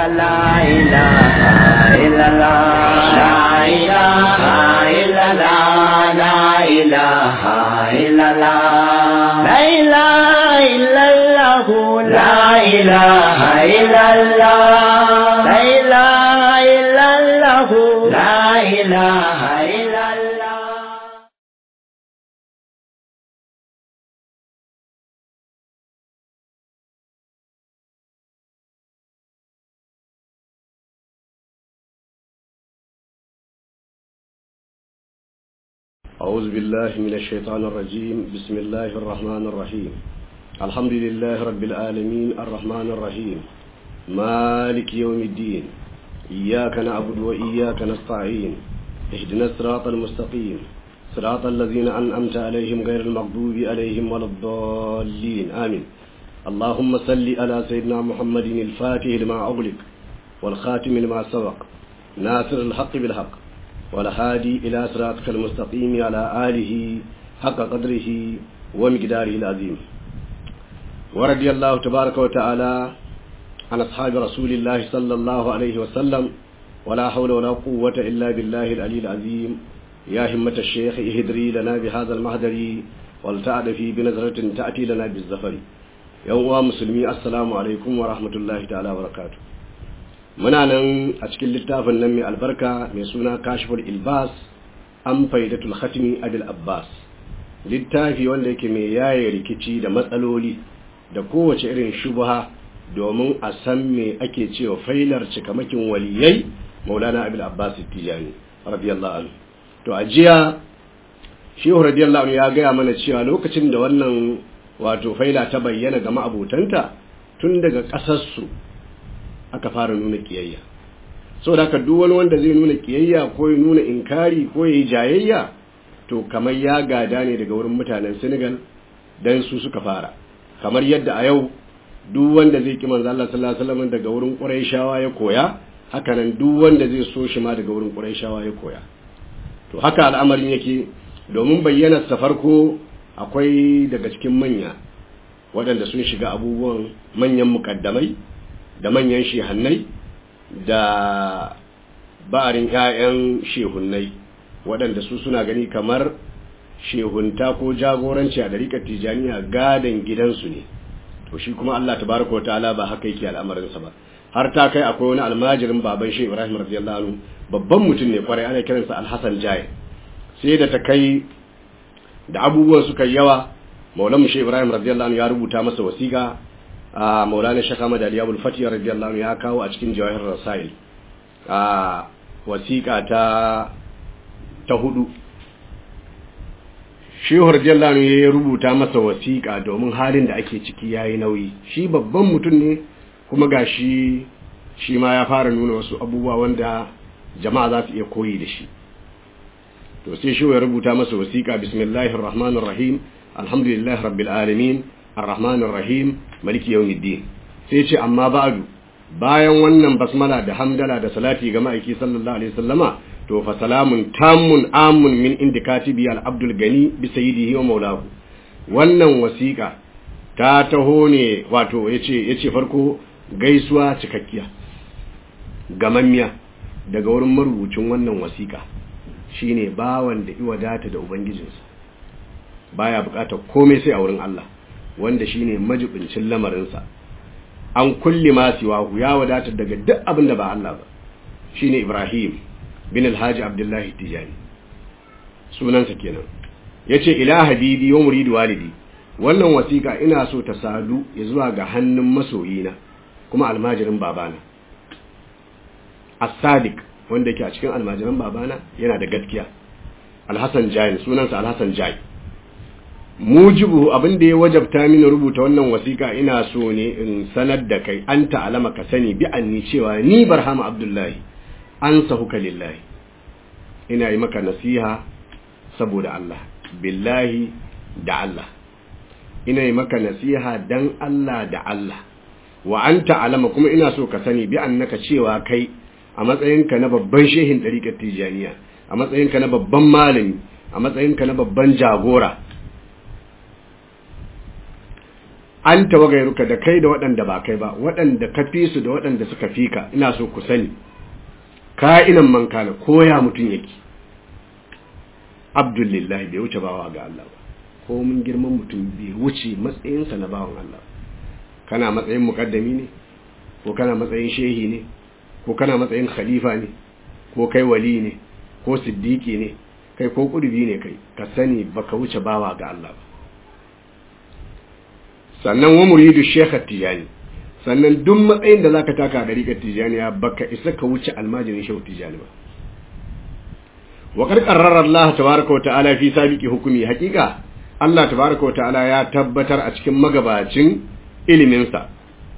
لا إله إلا الله لا إله إلا الله لا إله إلا الله لا إله إلا الله لا إله إلا الله لا إله إلا الله لا إله إلا الله أعوذ بالله من الشيطان الرجيم بسم الله الرحمن الرحيم الحمد لله رب العالمين الرحمن الرحيم مالك يوم الدين إياك نعبد وإياك نستعين اهدنا الصراط المستقيم صراط الذين أنعمت عليهم غير المغضوب عليهم ولا الضالين آمين اللهم صل على سيدنا محمد الفاتح لما أغلق والخاتم لما سبق ناصر الحق بالحق والهادي إلى صراطك المستقيم على آله حق قدره ومقداره العظيم ورضي الله تبارك وتعالى عن أصحاب رسول الله صلى الله عليه وسلم ولا حول ولا قوة إلا بالله العلي العظيم يا همة الشيخ اهدري لنا بهذا المهدر والتعد في بنظرة تأتي لنا بالزفر يوم مسلمي السلام عليكم ورحمة الله تعالى وبركاته muna nan a cikin littafin nan mai albarka mai suna kashifar ilbas an faidatul khatimi abil abbas littafi wanda yake mai yaye rikici da matsaloli da kowace irin shubha domin a san me ake cewa failar cikamakin waliyai maulana abil abbas tijani radiyallahu anhu to a jiya shehu radiyallahu anhu ya gaya mana cewa lokacin da wannan wato faila ta bayyana ga ma'abutanta tun daga ƙasarsu aka fara nuna kiyayya so da duk wani wanda zai nuna kiyayya ko ya nuna inkari ko ya yi jayayya to kamar ya gada ne daga wurin mutanen Senegal dan su suka fara kamar yadda a yau duk wanda zai ki manzo Allah sallallahu alaihi wasallam daga wurin Qurayshawa ya koya haka nan duk wanda zai so shi ma daga wurin Qurayshawa ya koya to haka al'amarin yake domin bayyana sa farko akwai daga cikin manya waɗanda sun shiga abubuwan manyan mukaddamai da manyan shehannai da ba'arin 'ya'yan shehunnai waɗanda su suna gani kamar shehunta ko jagoranci a ɗariƙar tijaniya gadon gidansu ne to shi kuma Allah tabaraka wa ta'ala ba haka yake al'amarinsa ba har ta kai akwai wani almajirin baban shehu Ibrahim radiyallahu anhu babban mutum ne kwarai ana kiransa Al-Hasan Jai sai da ta kai da abubuwan suka yawa Maulana Shehu Ibrahim radiyallahu anhu ya rubuta masa wasiƙa a maulana shaka madali abul fatih radiyallahu ya kawo a cikin jawahir rasail a wasiƙa ta ta hudu shehu radiyallahu ya rubuta masa wasiƙa domin halin da ake ciki yayi nauyi shi babban mutum ne kuma gashi shi ma ya fara nuna wasu abubuwa wanda jama'a za su iya koyi da shi to sai shehu ya rubuta masa wasiƙa bismillahir rahmanir rahim alhamdulillahi rabbil alamin الرحمن الرحيم ملك يوم الدين sai ce amma ba'du bayan wannan basmala da hamdala da salati ga ma'aiki sallallahu alaihi wasallama to fa salamun tamun amun min indikatibi al abdul gani bi sayyidihi wa maulahu wannan wasiqa ta taho ne wato yace yace farko gaisuwa cikakkiya gamammiya daga wurin marubucin wannan wasiqa shine bawan da iwadata da ubangijinsa baya bukatar komai sai a wurin Allah wanda shine majibincin lamarinsa an kulli ma siwahu ya wadatar daga duk abin da ba Allah ba shine Ibrahim bin Alhaji Abdullahi Tijani sunansa kenan yace ila habibi wa muridu walidi wannan wasiƙa ina so ta sadu ya zuwa ga hannun masoyina kuma almajirin babana as-sadiq wanda yake a cikin almajiran babana yana da gaskiya Alhassan Jain sunansa Alhassan Jain mujibu abin da ya wajabta mini rubuta wannan wasiƙa ina so ne in sanar da kai an ta'alama ka sani bi anni cewa ni barhama abdullahi an sahuka lillahi ina yi maka nasiha saboda Allah billahi da Allah ina yi maka nasiha dan Allah da Allah wa an ta'alama kuma ina so ka sani bi annaka cewa kai a matsayinka na babban shehin ɗariƙar tijaniya a matsayinka na babban malami a matsayinka na babban jagora an tawagairuka da kai da waɗanda ba kai ba waɗanda ka fi su da waɗanda suka fi ka ina so ku sani ka'inan man kana koya mutum yake abdullahi bai wuce bawa ga Allah ba ko mun girman mutum bai wuce matsayinsa na bawan Allah kana matsayin mukaddami ne ko kana matsayin shehi ne ko kana matsayin khalifa ne ko kai wali ne ko siddiki ne kai ko kudubi ne kai ka sani baka wuce bawa ga Allah ba sannan wa muridu shekha tijani sannan duk matsayin da zaka taka da rigar tijaniya baka isa ka wuce almajirin shehu tijani ba wa qad qarrara Allah tabaaraka wa ta'ala fi sabiqi hukumi haqiqa Allah tabaaraka wa ta'ala ya tabbatar a cikin magabacin ilimin sa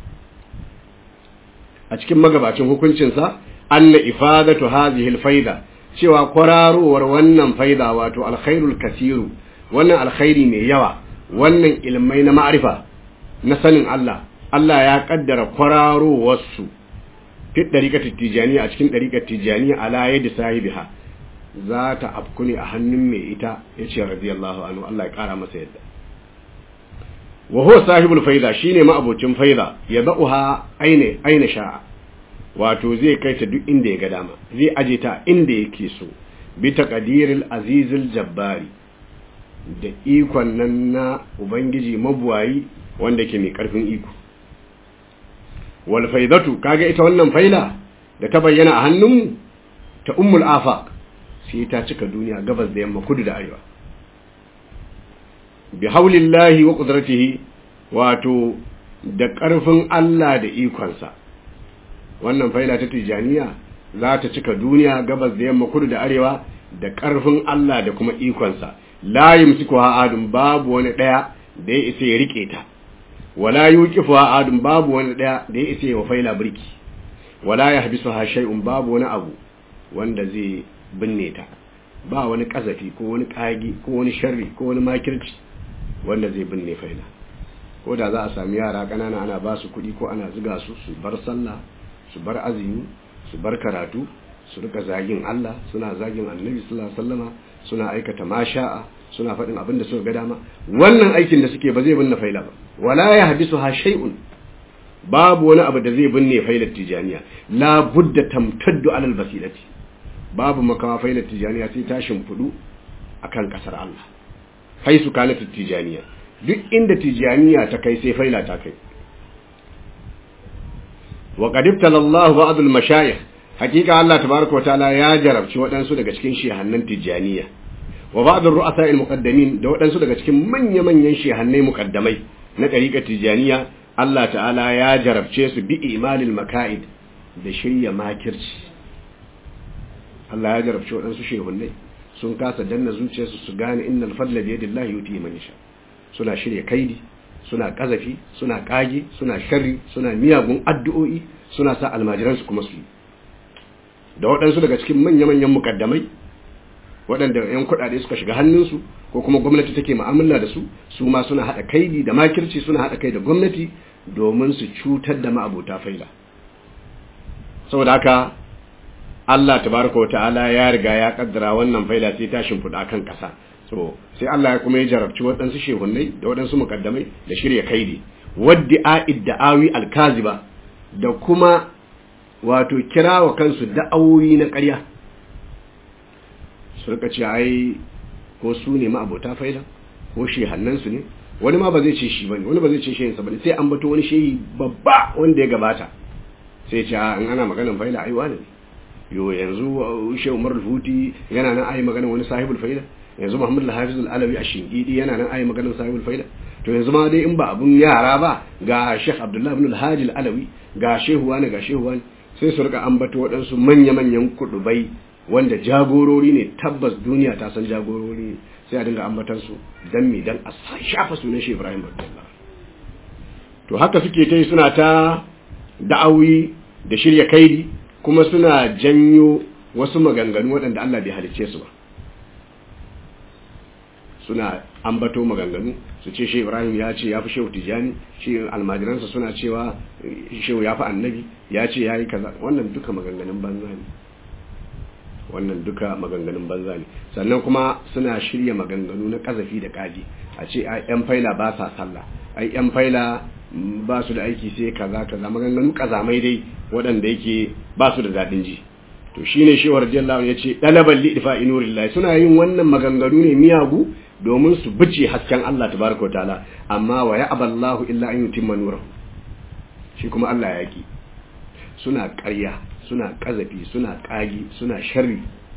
a cikin magabacin hukuncin sa anna ifadatu hadhihi alfaida cewa kwararowar wannan faida wato alkhairul kasiru wannan alkhairi mai yawa wannan ilmai na ma'arifa na sanin Allah Allah ya kaddara kwararowarsu fi ɗariƙar tijjaniya a cikin ɗariƙar tijjaniya ala yadda sahibiha za ta afku ne a hannun mai ita ya ce radiyallahu anhu Allah ya ƙara masa yadda wa huwa sahibul faida shine ma'abocin faida ya ba'uha aina aina sha'a wato zai kai ta duk inda ya ga dama zai aje ta inda yake so bi taqdiril azizil jabbari da ikon nan na ubangiji mabuwayi wanda ke mai karfin iko wal faidatu kaga ita wannan faila da ta bayyana a hannunmu ta ummul afaq sai ta cika duniya gabas da yamma kudu da arewa bi haulillahi wa qudratihi wato da karfin Allah da ikonsa wannan faila ta tijaniya za ta cika duniya gabas da yamma kudu da arewa da karfin Allah da kuma ikonsa la yumsikuha adun babu wani daya da ya isa ya rike ta wala yuqifuha adun babu wani daya da ya isa ya faila birki wala yahbisuha shay'un babu wani abu wanda zai binne ta ba wani kazafi ko wani kagi ko wani sharri ko wani makirci wanda zai binne faila ko da za a sami yara kanana ana ba su kuɗi ko ana ziga su su bar sallah su bar azumi su bar karatu su rika zagin Allah suna zagin Annabi sallallahu alaihi wasallama suna aikata masha'a suna faɗin abin da suka ga dama wannan aikin da suke ba zai binne faila ba wala ya hadisu ha shay'un babu wani abu da zai binne failar tijaniya la budda tamtaddu alal basilati babu makawa failar tijaniya sai ta shimfudu akan kasar Allah haisu kanat tijaniya duk inda tijaniya ta kai sai faila ta kai wa qad ibtala Allah ba'd al mashayikh hakika Allah tabaaraka wa ta'ala ya jarabci waɗansu daga cikin shehannan tijaniya wa ba'd ar ru'asa al muqaddamin da waɗansu daga cikin manya manyan shehannai muqaddamai na ɗariƙar tijaniya Allah ta'ala ya jarabce su bi imalil maka'id da shirya makirci Allah ya jarabce waɗansu shehunnai sun kasa danna zuciyarsu su gane innal fadla bi yadillahi yuti man yasha suna shirya kaidi suna kazafi suna kage suna sharri suna miyagun addu'o'i suna sa almajiran su kuma su yi da waɗansu daga cikin manya-manyan mukaddamai waɗanda 'yan kuɗaɗe suka shiga hannunsu ko kuma gwamnati take mu'amala da su su ma suna haɗa kaidi da makirci suna haɗa kai da gwamnati domin su cutar da ma'abota faila saboda haka Allah tabaraka wa ta'ala ya riga ya kaddara wannan faila sai ta shimfiɗa kan ƙasa so sai Allah ya kuma ya jarabci waɗansu shehunnai da waɗansu mukaddamai da shirya kaidi wadda idda'awi alkaziba da kuma wato kira wa kansu da'awoyi na ƙarya su rika ce ai ko su ne ma'abota faida ko shehannansu ne wani ma ba zai ce shi bane wani ba zai ce shehinsa bane sai an bato wani shehi babba wanda ya gabata sai ce in ana maganan faida ai wani ne yo yanzu shehu umar huti yana nan ai maganan wani sahibul faida yanzu muhammad al-hafiz al-alawi a shingidi yana nan ai maganan sahibul faida to yanzu ma dai in ba abun yara ba ga sheikh abdullahi ibn al-haji al-alawi ga shehu wani ga shehu wani sai su rika ambato waɗansu manya-manyan kudubai wanda jagorori ne tabbas duniya ta san jagorori ne sai a dinga ambatan su dan me dan a shafa sunan shi Ibrahim Abdullah to haka suke ta yi suna ta da'awi da shirya kaidi kuma suna janyo wasu maganganu waɗanda Allah bai halicce su ba suna ambato maganganu su ce shi Ibrahim ya ce ya fi shehu Tijani shi almajiransa suna cewa shehu ya fi annabi ya ce ya yi kaza wannan duka maganganun banza ne wannan duka maganganun banza ne sannan kuma suna shirya maganganu na kazafi da kaji a ce ai yan faila ba sa sallah ai yan faila ba su da aiki sai kaza kaza maganganu kazamai dai waɗanda yake ba su da daɗin ji to shine shi radiyallahu ya ce dalaban li difa'i nurillah suna yin wannan maganganu ne miyagu domin su bice hasken Allah tabaraka ta'ala amma wa ya'ballahu illa an yutimma nurahu shi kuma Allah ya ki suna ƙarya suna ƙazafi suna ƙagi suna sharri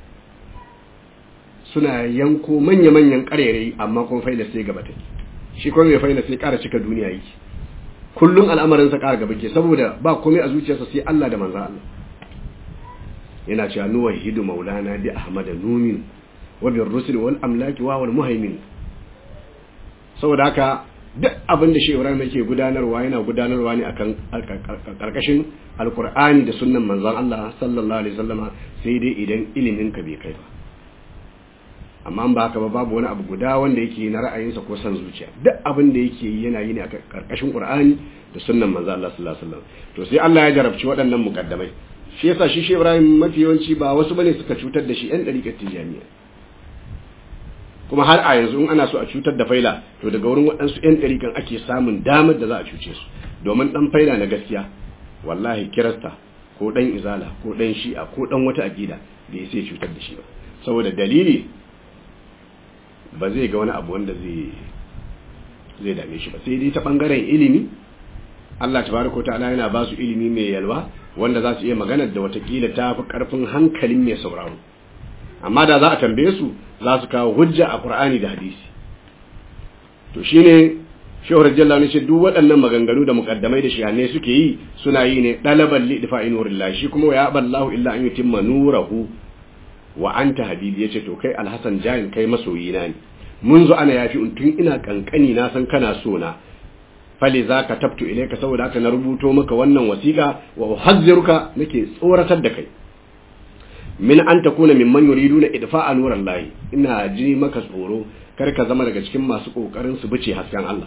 suna yanko manya-manyan ƙarerai amma kuma faila sai gaba take shi kuma mai faila sai ƙara cika duniya yake kullum al'amarinsa ƙara gaba ke saboda ba komai a zuciyarsa sai Allah da manzo Allah yana cewa nuwa hidu maulana bi ahmad numin wa bir rusul wal amlaki wa wal muhaimin saboda haka duk abin da Shehu Ibrahim yake gudanarwa yana gudanarwa ne akan karkashin alkur'ani da sunnan manzon Allah sallallahu alaihi wasallama sai dai idan ilimin ka bai kai ba amma ba haka ba babu wani abu guda wanda yake na ra'ayinsa ko san zuciya duk abin da yake yi yana yi ne a karkashin qur'ani da sunnan manzon Allah sallallahu alaihi wasallam to sai Allah ya jarabci waɗannan mukaddamai shi yasa shi Shehu Ibrahim mafi yawanci ba wasu bane suka cutar da shi ɗan ɗariƙar tijaniya kuma har a yanzu in ana so a cutar da faila to daga wurin waɗansu 'yan ɗarikan ake samun damar da za a cuce su domin ɗan faila na gaskiya wallahi kirasta ko ɗan izala ko ɗan shi'a ko ɗan wata aƙida da ya sai cutar da shi ba saboda dalili ba zai ga wani abu wanda zai zai dame shi ba sai dai ta ɓangaren ilimi Allah tabaraka ta'ala yana ba su ilimi mai yalwa wanda za su iya maganar da watakila ta fi ƙarfin hankalin mai sauraro amma da za a tambaye su za su kawo hujja a Qur'ani da hadisi to shine Shehu radiyallahu anhu ce duk waɗannan maganganu da mukaddamai da shihanne suke yi suna yi ne dalaban li difa'i nurillah shi kuma ya ballahu illa an yutimma nurahu wa anta habibi yace to kai alhasan jayin kai masoyina ne mun zo ana yafi tun ina kankani na san kana so na fali za ka tabtu ilaika saboda haka na rubuto maka wannan wasiƙa wa uhazziruka nake tsoratar da kai min an takuna mimman yuriduna idfa'a nuran lahi ina ji maka tsoro kar ka zama daga cikin masu kokarin su bice hasken Allah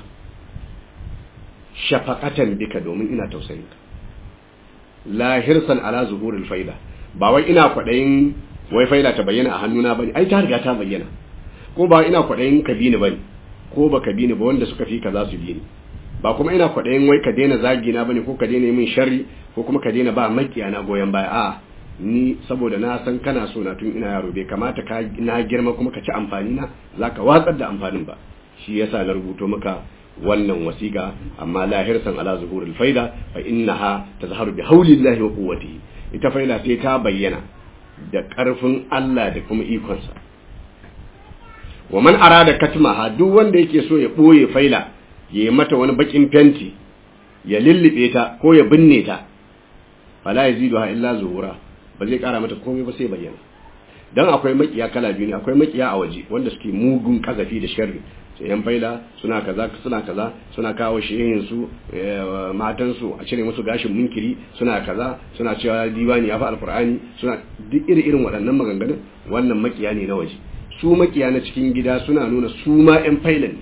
shafaqatan bika domin ina tausayin ka la hirsan ala zuhuril faida ba wai ina kwadayin wai faida ta bayyana a hannuna bane ai ta riga ta bayyana ko ba ina kwadayin ka bi ni bane ko ba ka bi ni ba wanda suka fi ka za su bi ni ba kuma ina kwadayin wai ka daina zagi na bane ko ka daina min sharri ko kuma ka daina ba makiya na goyen baya a ni saboda na san kana so na tun ina yaro bai kamata ka na girma kuma ka ci amfani na zaka watsar da amfanin ba shi yasa na rubuto maka wannan wasiqa amma la hirsan ala zuhuril faida fa innaha tazharu bi haulillahi wa quwwatihi ita faida sai ta bayyana da karfin Allah da kuma ikonsa wa man arada katmaha duk wanda yake so ya boye faila ya yi mata wani bakin fenti ya lullube ta ko ya binne ta fala yaziduha illa zuhura ba zai kara mata komai ba sai bayyana dan akwai makiya kala biyu ne akwai makiya a waje wanda suke mugun kazafi da sharri sai yan faila suna kaza suna kaza suna kawo shehin su matan su a cire musu gashin munkiri suna kaza suna cewa diwani ya fa alqur'ani suna duk iri irin waɗannan maganganun wannan makiya ne na waje su makiya na cikin gida suna nuna su ma yan failan ne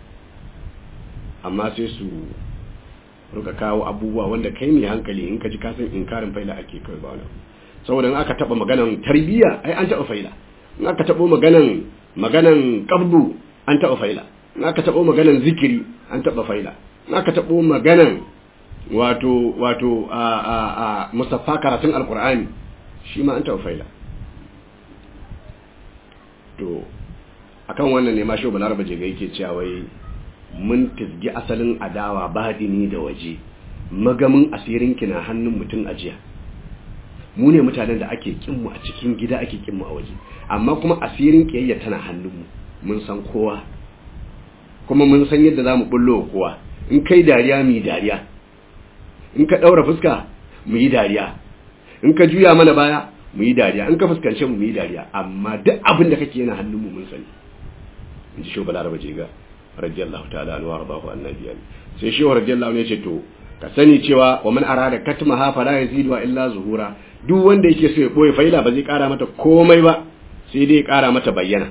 amma sai su ruka kawo abubuwa wanda kai mai hankali in ka ji kasan inkarin faila ake kai ba wani saboda in aka taba maganan tarbiyya ai an taba faila in aka taba maganan maganan qabdu an taba faila in aka taba maganan zikiri an taba faila in aka taba maganan wato wato a a a musaffa karatun alqur'ani shi ma an taba faila to akan wannan ne ma shi balaraba je ga yake cewa wai mun tisgi asalin adawa badini da waje magamin asirin ki na hannun mutum ajiya mu ne mutanen da ake kinmu a cikin gida ake kinmu a waje amma kuma asirin kiyayya tana hannunmu mun san kowa kuma mun san yadda za mu bullo kowa in kai dariya mu yi dariya in ka ɗaura fuska mu yi dariya in ka juya mana baya mu yi dariya in ka fuskance mu mu yi dariya amma duk abin da kake yana hannunmu mun sani in ji shobala raba je ga radiyallahu ta'ala anhu warḍahu annabi sai shi radiyallahu ne ce to ka sani cewa wa man arada katmaha fala yazidu illa zuhura duk wanda yake so ya boye faila ba zai kara mata komai ba sai dai ya kara mata bayyana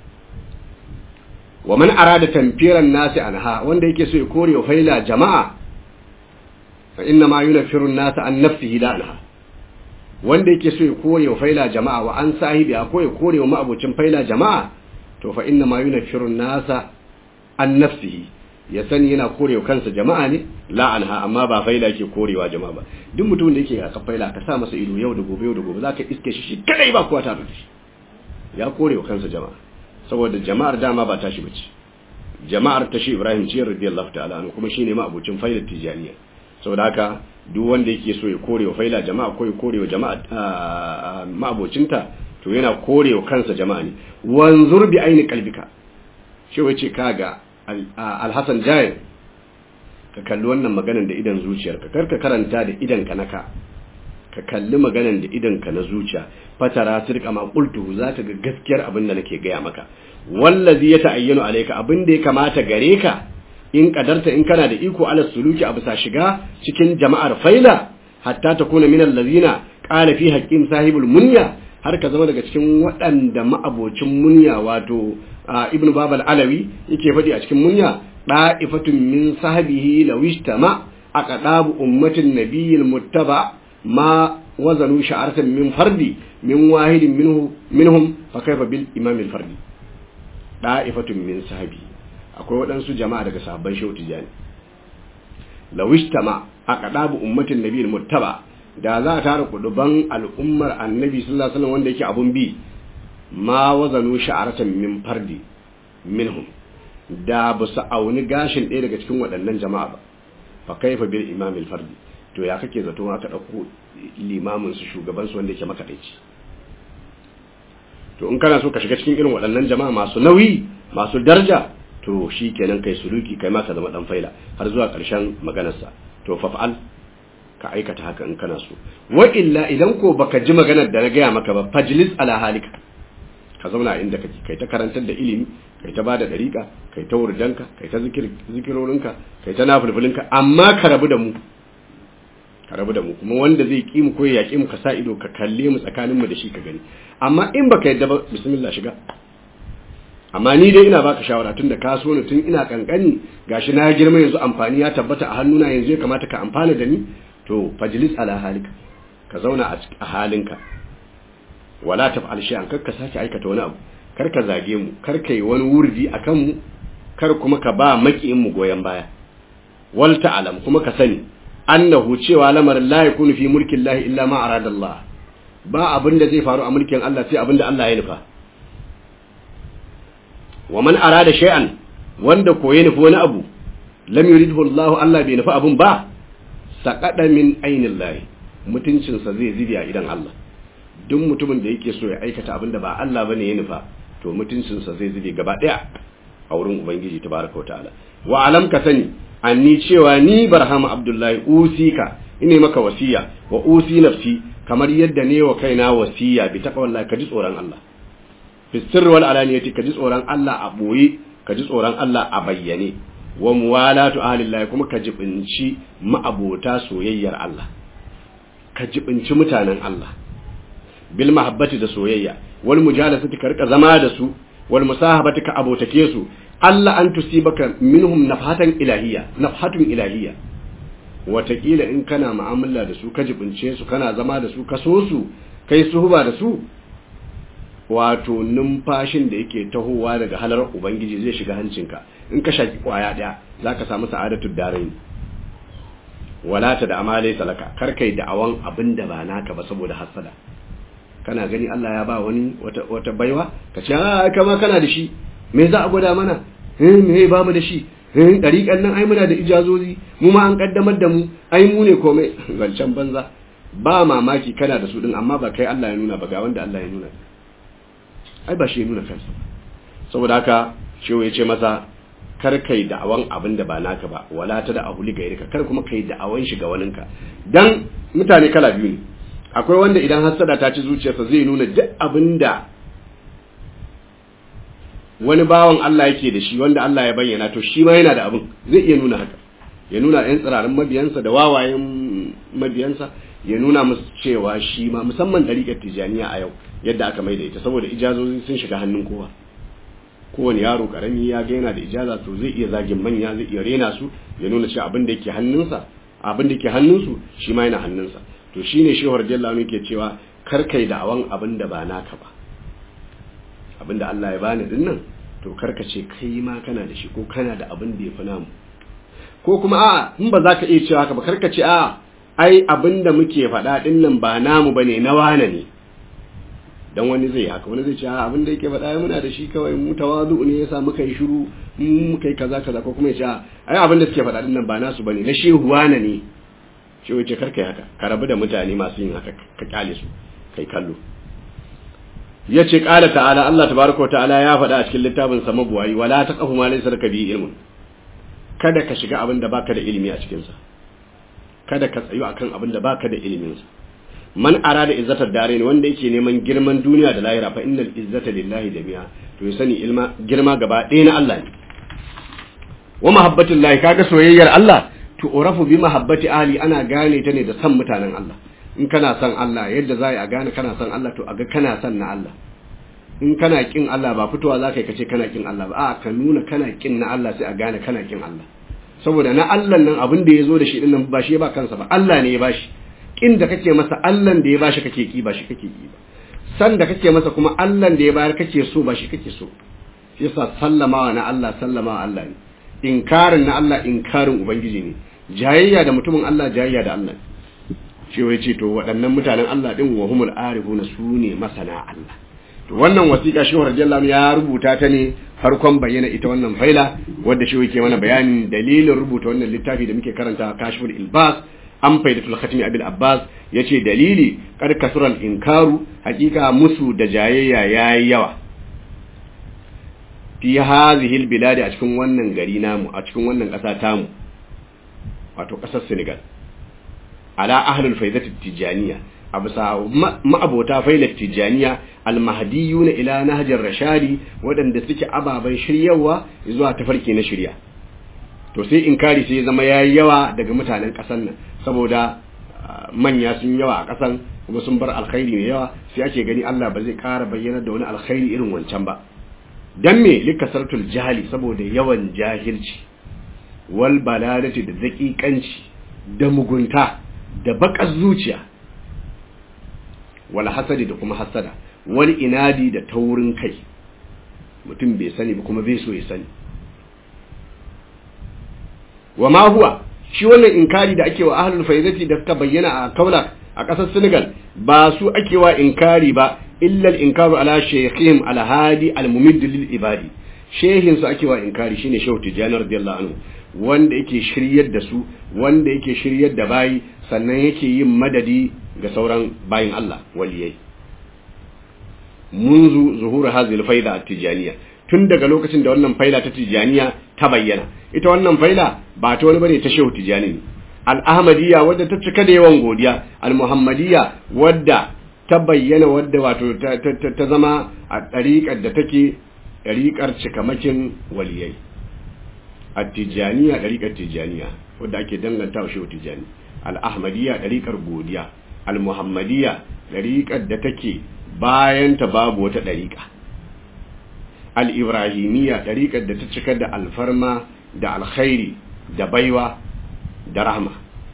wa man arada tanfiran nasi anha wanda yake so ya kore faila jama'a fa inna ma yunfiru an-nasa an nafsihi la anha wanda yake so ya kore wa faila jama'a wa an sahibi ko ya kore wa ma'abocin faila jama'a to fa inna ma yunfiru nasa an nafsihi ya sani yana korewa kansa jama'a ne la anha amma ba faila ke korewa jama'a ba duk mutumin da yake a faila ka sa masa ido yau da gobe yau da gobe zaka iske shi shi kadai ba kowa tare da shi ya korewa kansa jama'a saboda jama'ar dama ba tashi bace jama'ar tashi Ibrahim ce radiyallahu ta'ala anhu kuma shine ma abocin failar tijaniya saboda haka duk wanda yake so ya korewa faila jama'a ko ya korewa jama'a ma'abocinta to yana korewa kansa jama'a ne wanzur bi aini qalbika shi wace kaga alhassan jayir ka kalli wannan maganan da idan zuciyarka kar ka karanta da idan ka naka ka kalli maganan da idan ka na zuciya fatara sirka ma qultu za ta ga gaskiyar abin da nake gaya maka wallazi ya ta'ayyanu alayka abin da ya kamata gare ka in kadarta in kana da iko ala suluki abu sa shiga cikin jama'ar faila hatta ta kuna min allazina qala fi haqqin sahibul munya har ka zama daga cikin waɗanda ma'abocin munya wato ibn babal alawi yake faɗi a cikin munya da'ifatun min sahabihi law ishtama aqdabu ummatin nabiyil muttaba ma wazanu sha'aratan min fardi min wahidin minhu minhum fa kaifa bil imam al fardi da'ifatun min sahabi akwai waɗansu jama'a daga sahabban shehu tijani law ishtama aqdabu ummatin nabiyil muttaba da za a tara kuduban al'ummar annabi sallallahu alaihi wasallam wanda yake abun bi ma wazanu sha'aratan min fardi minhum da ba su auni gashin ɗaya daga cikin waɗannan jama'a ba fa kaifa bil imam al fardi to ya kake zato aka dauko limamin su shugaban su wanda yake makadaici to in kana so ka shiga cikin irin waɗannan jama'a masu nauyi masu daraja to shikenan kai suluki kai ma ka zama dan faila har zuwa ƙarshen maganarsa to fa fa'al ka aikata haka in kana so wa illa idan ko baka ji maganar da na gaya maka ba fajlis ala halika ka zauna inda kake kai ta karantar da ilimi kai ta bada dariƙa kai ta wurdanka kai ta zikir zikirorinka kai ta nafilfilinka amma ka rabu da mu ka rabu da mu kuma wanda zai ki mu ko ya ki mu ka sa ido ka kalle mu tsakanin mu da shi ka gani amma in baka yadda ba bismillah shiga amma ni dai ina baka shawara tun da ka so ni tun ina kankani gashi na girma yanzu amfani ya tabbata a hannuna yanzu ya kamata ka amfana da ni to fajlis ala halika ka zauna a halinka wala taf'al shay'an kar ka sake aikata wani abu kar ka zage mu kar ka yi wani wurdi akan mu kar kuma ka ba makiyin mu goyen baya wal ta'lam kuma ka sani annahu cewa lamarin la yakunu fi mulkin Allah illa ma arada Allah ba abin da zai faru a mulkin Allah sai abin da Allah ya nufa wa man arada shay'an wanda koye nufi wani abu lam yuridhu Allah Allah bai nufi abun ba saqada min ainillahi mutuncinsa zai zibi a idan Allah duk mutumin da yake so ya aikata abin da ba Allah bane ya nufa to mutuncinsa zai zube gaba daya a wurin ubangiji tabaraka wa ta'ala wa alam ka sani anni cewa ni barhama abdullahi usika ine maka wasiya wa usi nafsi kamar yadda ne wa kaina wasiya bi taqwallahi ka ji tsoron Allah fi sirri wal alaniyati ka ji tsoron Allah a boye ka ji tsoron Allah a bayyane wa muwalatu ahlillahi kuma ka jibinci ma'abota soyayyar Allah ka jibinci mutanen Allah bil mahabbati da soyayya wal mujalasati ka rika zama da su wal musahabati ka abotake su Allah an tusibaka minhum nafhatan ilahiyya nafhatun ilahiyya watakila in kana mu'amala da su ka jibince su kana zama da su ka so su kai suhuba da su wato numfashin da yake tahowa daga halar ubangiji zai shiga hancinka in ka shaki kwaya daya zaka samu sa'adatud darain wala ta da amale salaka kar kai da awan abin da ba naka ba saboda hasada kana gani Allah ya ba wani wata wata baiwa ka ce a kama kana da shi me za a gwada mana eh me ba mu da shi eh dariƙan nan ai muna da ijazozi mu ma an kaddamar da mu ai mu ne komai zancen banza ba mamaki kana da su din amma ba kai Allah ya nuna ba ga wanda Allah ya nuna ai ba shi ya nuna kansa saboda haka shehu ya ce masa kar kai da'awan abin da ba naka ba wala ta da ahuli gairika kar kuma kai da'awan shi ga waninka dan mutane kala biyu ne akwai wanda idan hasada ta ci zuciyarsa zai nuna duk abin da wani bawan Allah yake da shi wanda Allah ya bayyana to shi ma yana da abin zai iya nuna haka ya nuna yan tsirarin mabiyansa da wawayen mabiyansa ya nuna musu cewa shi ma musamman ɗariƙar tijaniya a yau yadda aka mai da ita saboda ijazozi sun shiga hannun kowa kowane yaro karami ya ga yana da ijaza to zai iya zagin manya zai iya rena su ya nuna cewa abin da yake hannunsa abin da yake hannunsu shi ma yana hannunsa to shine shehu radiyallahu anhu ke cewa kar kai da'awan abin da ba naka ba abin da Allah ya bani din nan to kar ka ce kai ma kana da shi ko kana da abin da ya fi namu ko kuma a in ba za ka iya cewa haka ba kar ka ce a ai abin da muke faɗa din nan ba namu bane na wane ne dan wani zai haka wani zai ce a abin da yake faɗa muna da shi kawai mu tawazu ne yasa muka yi shiru mu muka yi kaza kaza ko kuma ya ce ai abin da suke faɗa din nan ba nasu bane na shehu wane ne shi wace karka yi haka ka rabu da mutane masu yin haka ka kyale su kai kallo ya ce ƙala ta'ala Allah tabaraka ta'ala ya faɗa a cikin littafin sa mabuwayi wala taqafu ma laysa laka bi ilmun kada ka shiga abin da baka da ilimi a cikin sa kada ka tsayu akan abin da baka da ilimin sa man arada izzatar dare ne wanda yake neman girman duniya da lahira fa innal izzata lillahi jami'a to ya sani ilma girma gaba ɗaya na Allah ne wa mahabbatullahi kaga soyayyar Allah to urafu bi mahabbati ahli ana gane ta ne da san mutanen Allah in kana son Allah yadda za a gane kana son Allah to a ga kana son na Allah in kana kin Allah ba fitowa za ka yi kace kana kin Allah ba a ka nuna kana kin na Allah sai a gane kana kin Allah saboda na Allah nan abin da ya zo da shi din nan ba shi ba kansa ba Allah ne ya bashi kin da kake masa Allah da ya bashi kake ki ba shi kake ki ba san da kake masa kuma Allah da ya bayar kake so ba shi kake so shi yasa sallamawa na Allah sallamawa Allah ne inkarin na Allah inkarin ubangiji ne jayayya da mutumin Allah jayayya da Allah shi wai ce to waɗannan mutanen Allah din wa humul arifuna su ne masana Allah to wannan wasiƙa shi radiyallahu ya rubuta ta ne farkon bayyana ita wannan faila wadda shi yake mana bayanin dalilin rubuta wannan littafi da muke karanta kashful ilbas an faidatul khatimi abil abbas yace dalili kad kasural inkaru hakika musu da jayayya yayi yawa fi hadhihi albilad a cikin wannan gari namu a cikin wannan ƙasa tamu wato ƙasar Senegal ala ahlul faidati tijaniya a bisa ma'abota failar tijaniya almahdiyuna ila nahjar rashadi waɗanda suke ababen shiryawa zuwa tafarki na shirya to sai inkari sai zama yayi yawa daga mutanen ƙasar nan saboda manya sun yawa a ƙasan kuma sun bar alkhairi mai yawa sai ake gani Allah ba zai ƙara bayyana da wani alkhairi irin wancan ba dan me likasartul jahili saboda yawan jahilci wal baladati da daƙiƙanci da mugunta da baƙar zuciya wal hasadi da kuma hasada wal inadi da taurin kai mutum bai sani ba kuma bai so ya sani wa ma huwa shi wannan inkari da ake wa ahlul faizati da suka bayyana a kaula a ƙasar Senegal ba su ake wa inkari ba illa al-inkaru ala shaykhihim al-hadi al-mumidd lil ibadi shehin su ake wa inkari shine Shehu Tijani radiyallahu anhu wanda yake shiryar da su wanda yake shiryar da bayi sannan yake yin madadi ga sauran bayin Allah waliyai munzu zuhur hadhihi al-faida at-tijaniyya tun daga lokacin da wannan faila ta tijaniya ta bayyana ita wannan faila ba ta wani bane ta shehu tijani ne al-ahmadiyya wadda ta cika da yawan godiya al-muhammadiyya wadda ta bayyana wadda wato ta zama a ɗariƙar da take ɗariƙar cikamakin waliyai at-tijaniya ɗariƙar tijaniya wadda ake danganta wa shehu tijani al-ahmadiyya ɗariƙar godiya al-muhammadiyya ɗariƙar da take bayan ta babu wata ɗariƙa al'ibrahimiyya ɗariƙar da ta cika da alfarma da alkhairi da baiwa da rahma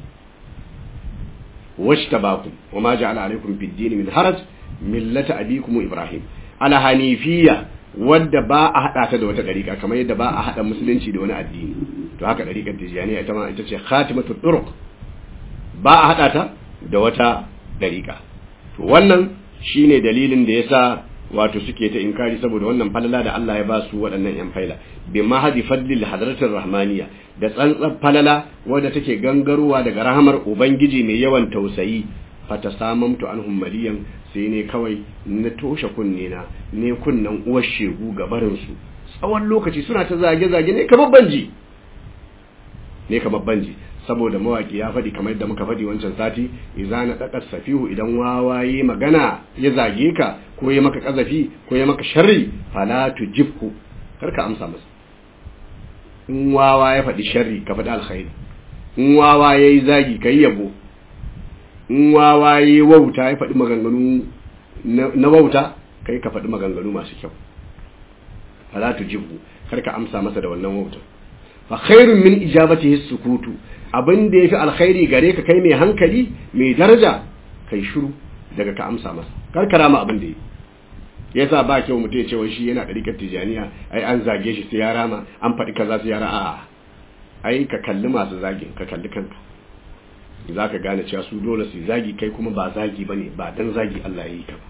wacce ta baku wa ma ja'ala alaikum fiddini min haraj millata abikum ibrahim ala hanifiyya wadda ba a hada ta da wata ɗariƙa kamar yadda ba a hada musulunci da wani addini to haka ɗariƙar tijaniya ita ma ita ce khatimatu turuq ba a hada ta da wata ɗariƙa to wannan shine dalilin da yasa wato suke ta inkari saboda wannan falala da Allah ya ba su waɗannan yan faila bi mahadi fadlil hadratir rahmaniya da tsantsan falala wadda take gangarowa daga rahamar ubangiji mai yawan tausayi fata samamtu anhum maliyan sai ne kawai na toshe kunne na ne kunnan uwar shegu ga barin su tsawon lokaci suna ta zage zage ne kamar banji ne kamar banji saboda mawaki ya faɗi kamar yadda muka faɗi wancan sati idza na daka safihu idan wawaye magana ya zage ka ko ya maka kazafi ko ya maka sharri fala tujibhu kar ka amsa masa in wawa ya faɗi sharri ka faɗi alkhairi in wawa yayi zagi kai yabo in wawa yayi wauta ya faɗi maganganu na wauta kai ka faɗi maganganu masu kyau fala tujibhu kar ka amsa masa da wannan wautar fa khairun min ijabatihi sukutu abin da yafi alkhairi gare ka kai mai hankali mai daraja kai shiru daga ka amsa masa karkara ma abin da yi yasa ba kyau mutum ya ce wai shi yana ɗarikar tijaniya ai an zage shi sai ya rama an faɗi kaza sai ya ra'a ai ka kalli masu zagin ka kalli kanka za ka gane cewa su dole su zagi kai kuma ba zagi bane ba dan zagi Allah ya yi ka ba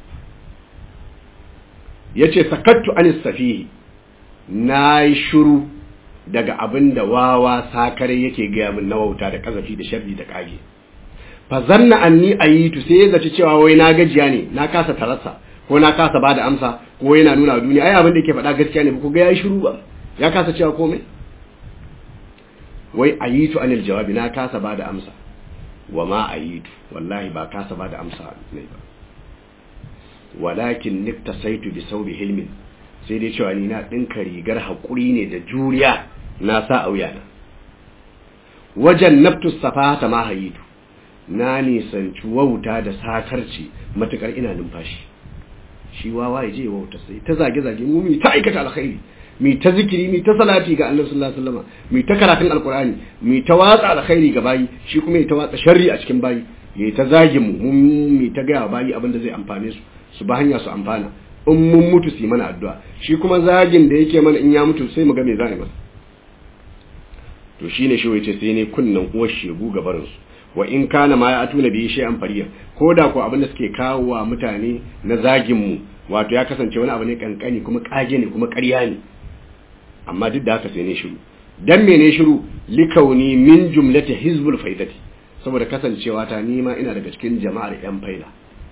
yace sakattu anis safihi nayi shiru daga abin da wawa sakare yake gaya min na wauta da kazafi da sharri da kage fa zanna anni ayitu sai ya zaci cewa wai na gajiya ne na kasa tarasa ko na kasa bada amsa ko yana nuna wa duniya ai abin da yake faɗa gaskiya ne ba ku ga yayi shiru ba ya kasa cewa komai wai ayitu anil jawabi na kasa bada amsa wa ma ayitu wallahi ba kasa bada amsa ne ba walakin niktasaitu bi saubi hilmin sai dai cewa ni na dinka rigar hakuri ne da juriya na sa a wuyana wajen naftus safata ma hayitu na nisanci wauta da sakarci matukar ina numfashi shi wawa ya je wauta sai ta zage zage mu mi ta aikata alkhairi mi ta zikiri mi ta salati ga Annabi sallallahu alaihi wasallam mi ta karatun alqur'ani mi ta watsa alkhairi ga bayi shi kuma ya ta watsa sharri a cikin bayi ya ta zage mu mun mi ta ga bayi abin da zai amfane su su ba hanya su amfana in mun mutu su yi mana addu'a shi kuma zagin da yake mana in ya mutu sai mu ga me za a yi masa to shine shi wace sai ne kunnan uwar shegu ga barin su wa in kana ma ya atuna bi shay'an fariya ko da ko abin da suke kawo wa mutane na zagin mu wato ya kasance wani abu ne kankani kuma kage ne kuma ƙarya ne amma duk da haka sai ne shiru dan mene shiru likauni min jumlati hizbul faidati saboda kasancewa ta nima ina daga cikin jama'ar yan faila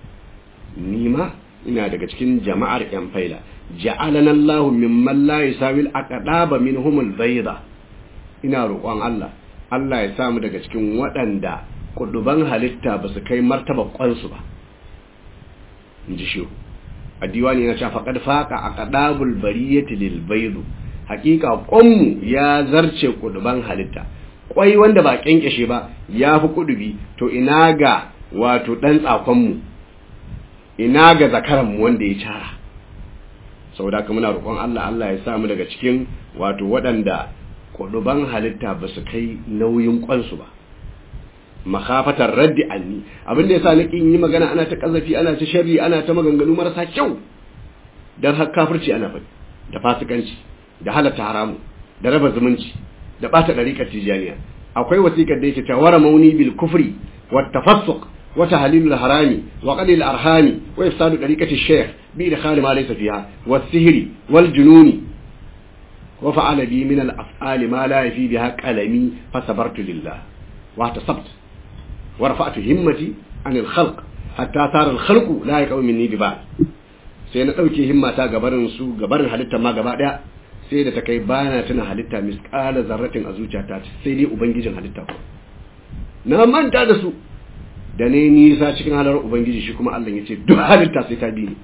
nima ina daga cikin jama'ar yan faila ja'alana Allahu mimman la yusawil aqdaba minhumul bayda ina roƙon Allah Allah ya samu daga cikin waɗanda kuduban halitta ba su kai martaba kwansu ba in ji shi a diwani na cewa faƙad faƙa a ƙadabul bariyati lil baidu hakika ƙwanmu ya zarce kuduban halitta ƙwai wanda ba ƙyanƙyashe ba ya fi kudubi to ina ga wato ɗan tsakonmu ina ga zakaranmu wanda ya cara saboda haka muna roƙon Allah Allah ya samu daga cikin wato waɗanda kuduban halitta ba su kai nauyin kwansu ba makafatar raddi anni abinda yasa na kin yi magana ana ta kazafi ana ta sharri ana ta maganganu marasa kyau dan har kafirci ana faɗi da fasikanci da halatta haramu da raba zumunci da bata dariƙar tijaniya akwai wasiƙar da yake ta wara mauni bil kufri wat tafassuq wa tahlilul harami wa qalil arhami wa ifsadu dariqati shaykh bi idkhal ma laysa fiha was sihri wal jununi وفعل بي من الأفعال ما لا يفي بها قلمي فصبرت لله واحتسبت ورفعت همتي عن الخلق حتى صار الخلق لا يقوم مني ببعض sai na ɗauke himmata gabarin su gabarin halitta ma gaba ɗaya sai da ta kai bana tana halitta misƙala zarratin a zuciyata sai dai ubangijin halitta ko na manta da su da ne nisa cikin halar ubangiji shi kuma Allah ya ce duk halitta sai ta bi ni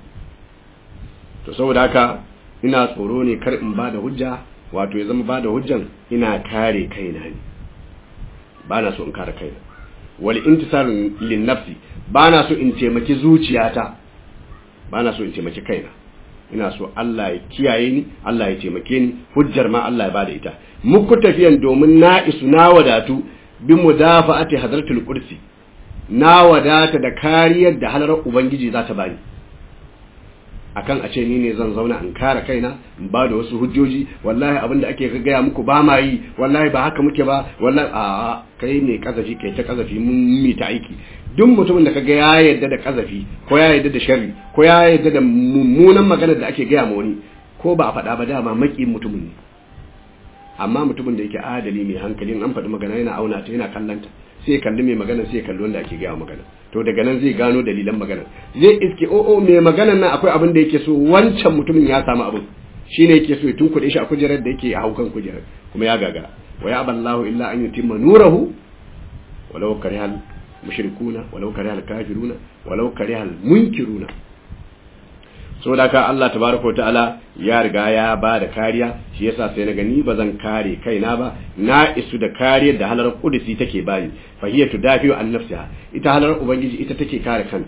to saboda haka ina tsoro ne kar in ba da hujja wato ya zama ba da hujjan ina kare kaina ne ba na so in kare kaina wal intisar lin nafsi ba na so in taimaki zuciyata ba na so in taimaki kaina ina so Allah ya kiyaye ni Allah ya taimake ni hujjar ma Allah ya bada ita muku tafiyan domin na isu na wadatu bi mudafa'ati hadratul kursi na wadata da kariyar da halar ubangiji za ta bani akan a ce ni ne zan zauna in kare kaina in ba da wasu hujjoji wallahi abin da ake gaya muku ba ma yi wallahi ba haka muke ba wallahi a kai ne kazafi kai ta kazafi mun mi ta aiki duk mutumin da kaga ya yarda da kazafi ko ya yarda da sharri ko ya yarda da mummunan maganar da ake gaya ma wani ko ba a faɗa ba dama maki mutumin ne amma mutumin da yake adali mai hankali an faɗi magana yana auna ta yana kallanta sai kalli mai magana sai kalli wanda ake gaya magana to daga nan zai gano dalilan magana zai iske o o mai maganan nan akwai abin da yake so wancan mutumin ya samu abin shine yake so ya tunkuɗe shi a kujerar da yake a haukan kujerar kuma ya gagara wa ya aballahu illa an yutimma nurahu walau karihal mushrikuna walau karihal kafiruna walau karihal munkiruna saboda ka Allah tabaraka wa ta'ala ya riga ya ba da kariya shi yasa sai na gani ba zan kare kaina ba na isu da kariyar da halar kudusi take bani fa hiya tudafi'u an nafsiha ita halar ubangiji ita take kare kanta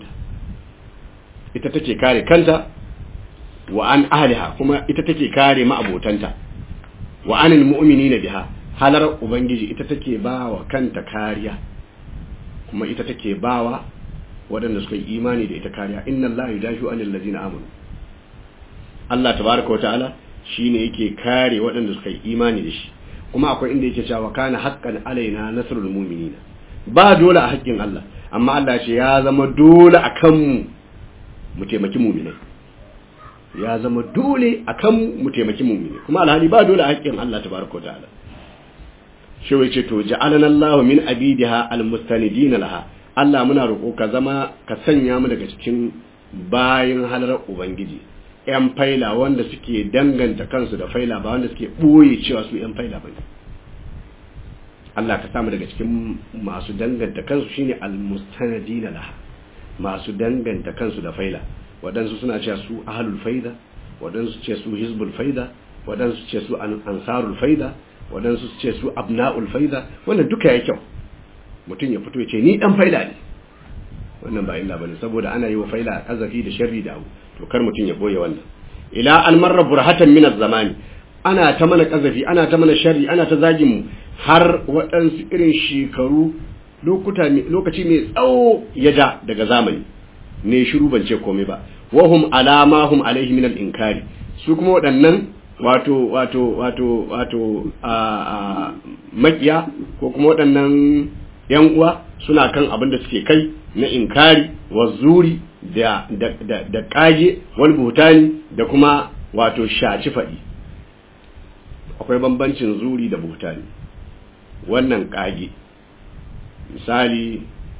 ita take kare kanta wa an ahliha kuma ita take kare ma'abotanta wa anil mu'minina biha halar ubangiji ita take bawa kanta kariya kuma ita take bawa waɗanda suka yi imani da ita kariya inna Allah yudashu anil ladina amanu Allah tabaraka wa ta'ala shine yake kare waɗanda suka yi imani da shi kuma akwai inda yake cewa kana haqqan alaina nasrul mu'minina ba dole a haƙƙin Allah amma Allah ya ce ya zama dole akan mu mu taimaki mu'minai ya zama dole akan mu mu taimaki mu'minai kuma alhali ba dole a haƙƙin Allah tabaraka wa ta'ala shi wai ce to ja'alana Allahu min abidiha almustanidin laha Allah muna roƙo ka zama ka sanya mu daga cikin bayin halarar ubangiji yan faila wanda suke danganta kansu da faila ba wanda suke ɓoye cewa su yan faila bane Allah ka samu daga cikin masu danganta kansu shine almustanidin laha masu danganta kansu da faila waɗansu suna cewa su ahlul faida waɗansu ce su hizbul faida waɗansu ce su ansarul faida waɗansu ce su abna'ul faida wannan duka ya kyau mutum ya fito ya ce ni dan faida ne wannan ba illa bane saboda ana yi wa faida kazafi da sharri da abu to kar mutum ya boye wannan ila almarra burhatan min zamani ana ta mana kazafi ana ta mana sharri ana ta zagin mu har waɗansu irin shekaru lokuta lokaci mai tsawo ya da daga zamani ne shiru ban ce komai ba wahum alama hum alaihi min al-inkari su kuma waɗannan wato wato wato wato a makiya ko kuma waɗannan yan uwa suna kan abin da suke kai na inkari wa zuri da da da, da kage wal buhtani da kuma wato shaci faɗi akwai bambancin zuri da buhtani wannan kage misali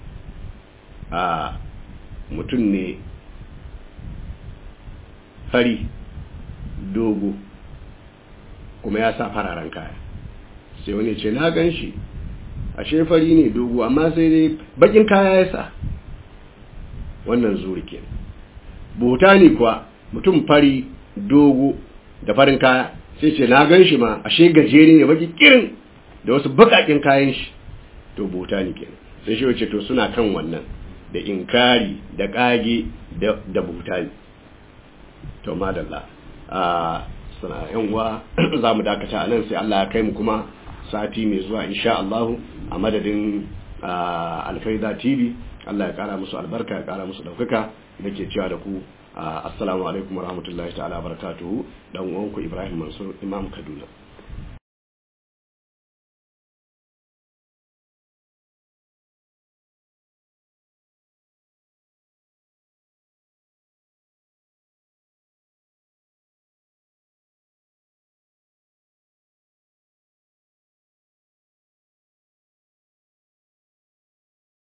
a mutum ne fari dogo kuma ya sa fararen kaya sai wani ce na gan shi ashe fari ne dogo amma sai dai bakin kaya ya sa wannan zuri ke ne kuwa mutum fari dogo da farin kaya sai ce na gan shi ma ashe gajere ne baki kirin da wasu bakakin kayan shi to ne ke sai shi wace to suna kan wannan da inkari da kage da butani to madalla a suna yan uwa za mu dakata a nan sai Allah ya kai mu kuma sati mai zuwa insha Allah a madadin alfaida tv Allah ya kara musu albarka ya kara musu daukaka nake cewa da ku assalamu alaikum warahmatullahi ta'ala barakatuhu dan uwanku Ibrahim Mansur Imam Kaduna